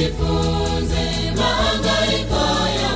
tujifunze mahangaiko ya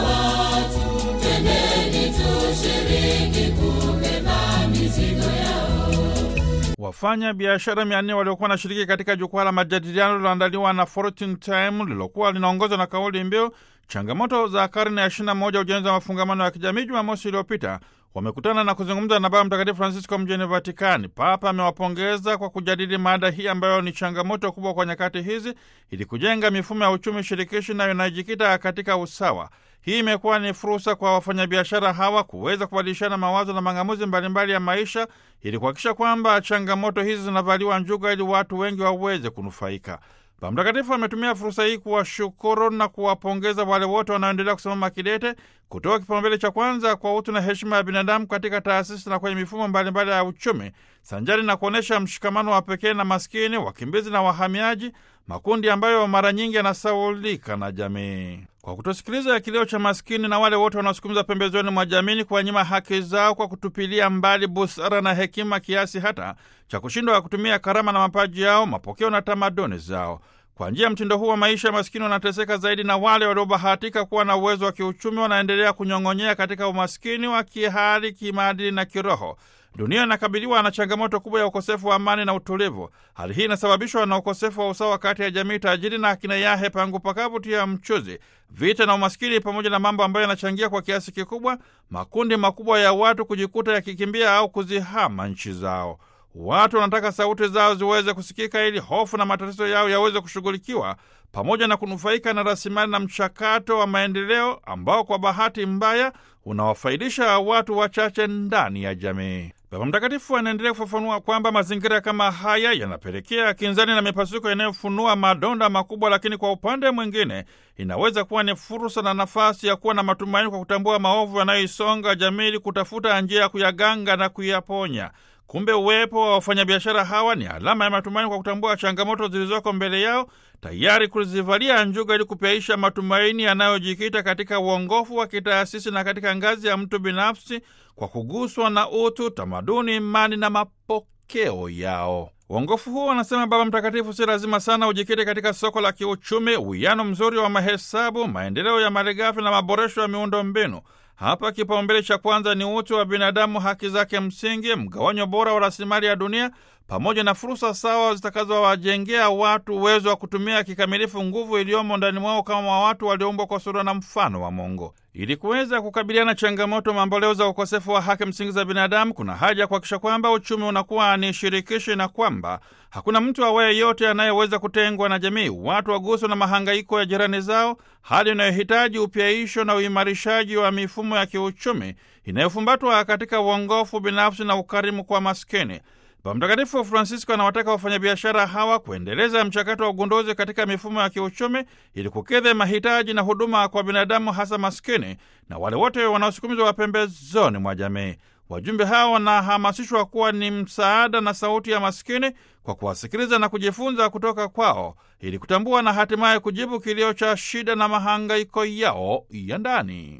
watu, twendeni tushiriki kubeba mizigo yao. Wafanya biashara mia nne waliokuwa wanashiriki katika jukwaa la majadiliano lililoandaliwa na Fortune Time lililokuwa linaongozwa na kauli mbiu changamoto za karne ya 21 ujenzi wa mafungamano ya kijamii, Jumamosi iliyopita wamekutana na kuzungumza na Baba Mtakatifu Francisco mjini Vatikani. Papa amewapongeza kwa kujadili mada hii ambayo ni changamoto kubwa kwa nyakati hizi, ili kujenga mifumo ya uchumi shirikishi nayo inayojikita katika usawa. Hii imekuwa ni fursa kwa wafanyabiashara hawa kuweza kubadilishana mawazo na mang'amuzi mbalimbali ya maisha ili kuhakikisha kwamba changamoto hizi zinavaliwa njuga ili watu wengi waweze kunufaika. Baba Mtakatifu ametumia fursa hii kuwashukuru na kuwapongeza wale wote wanaoendelea kusimama kidete kutoa kipaumbele cha kwanza kwa utu na heshima ya binadamu katika taasisi na kwenye mifumo mbalimbali ya uchumi, sanjari na kuonyesha mshikamano wa pekee na maskini, wakimbizi na wahamiaji, makundi ambayo mara nyingi yanasaulika na jamii. Kwa kutosikiliza kilio cha maskini na wale wote wanaosukumiza pembezoni mwa jamii, kuwanyima haki zao kwa kutupilia mbali busara na hekima, kiasi hata cha kushindwa kutumia karama na mapaji yao, mapokeo na tamaduni zao. Kwa njia ya mtindo huu wa maisha, maskini wanateseka zaidi, na wale waliobahatika kuwa na uwezo wa kiuchumi wanaendelea kunyong'onyea katika umaskini wa kihali, kimaadili na kiroho. Dunia inakabiliwa na changamoto kubwa ya ukosefu wa amani na utulivu. Hali hii inasababishwa na ukosefu wa usawa kati ya jamii tajiri na akina yahe pangu pakavu tia mchuzi, vita na umaskini, pamoja na mambo ambayo yanachangia kwa kiasi kikubwa makundi makubwa ya watu kujikuta yakikimbia au kuzihama nchi zao. Watu wanataka sauti zao ziweze kusikika ili hofu na matatizo yao yaweze kushughulikiwa pamoja na kunufaika na rasilimali na mchakato wa maendeleo ambao kwa bahati mbaya unawafaidisha watu wachache ndani ya jamii. Baba Mtakatifu anaendelea kufafanua kwamba mazingira kama haya yanapelekea kinzani na mipasuko inayofunua madonda makubwa, lakini kwa upande mwingine inaweza kuwa ni fursa na nafasi ya kuwa na matumaini kwa kutambua maovu yanayoisonga jamii ili kutafuta njia ya kuyaganga na kuyaponya. Kumbe uwepo wa wafanyabiashara hawa ni alama ya matumaini kwa kutambua changamoto zilizoko mbele yao, tayari kuzivalia njuga ili kupyaisha matumaini yanayojikita katika uongofu wa kitaasisi na katika ngazi ya mtu binafsi, kwa kuguswa na utu, tamaduni, imani na mapokeo yao. Uongofu huo, wanasema Baba Mtakatifu, si lazima sana ujikite katika soko la kiuchumi, uwiano mzuri wa mahesabu, maendeleo ya malighafi na maboresho ya miundo mbinu. Hapa kipaumbele cha kwanza ni utu wa binadamu, haki zake msingi, mgawanyo bora wa rasilimali ya dunia, pamoja na fursa sawa zitakazowajengea watu uwezo wa kutumia kikamilifu nguvu iliyomo ndani mwao kama watu walioumbwa kwa sura na mfano wa Mungu. Ili kuweza kukabiliana changamoto mamboleo za ukosefu wa haki msingi za binadamu, kuna haja ya kuhakikisha kwamba uchumi unakuwa ni shirikishi na kwamba hakuna mtu awaye yote anayeweza kutengwa na jamii. Watu waguswa na mahangaiko ya jirani zao, hali inayohitaji upyaisho na uimarishaji wa mifumo ya kiuchumi inayofumbatwa katika uongofu binafsi na ukarimu kwa maskini. Baba Mtakatifu Francisco anawataka wafanyabiashara hawa kuendeleza mchakato wa ugunduzi katika mifumo ya kiuchumi ili kukidhi mahitaji na huduma kwa binadamu, hasa maskini na wale wote wanaosukumizwa wa pembezoni mwa jamii. Wajumbe hawa wanahamasishwa kuwa ni msaada na sauti ya maskini kwa kuwasikiliza na kujifunza kutoka kwao ili kutambua na hatimaye kujibu kilio cha shida na mahangaiko yao ya ndani.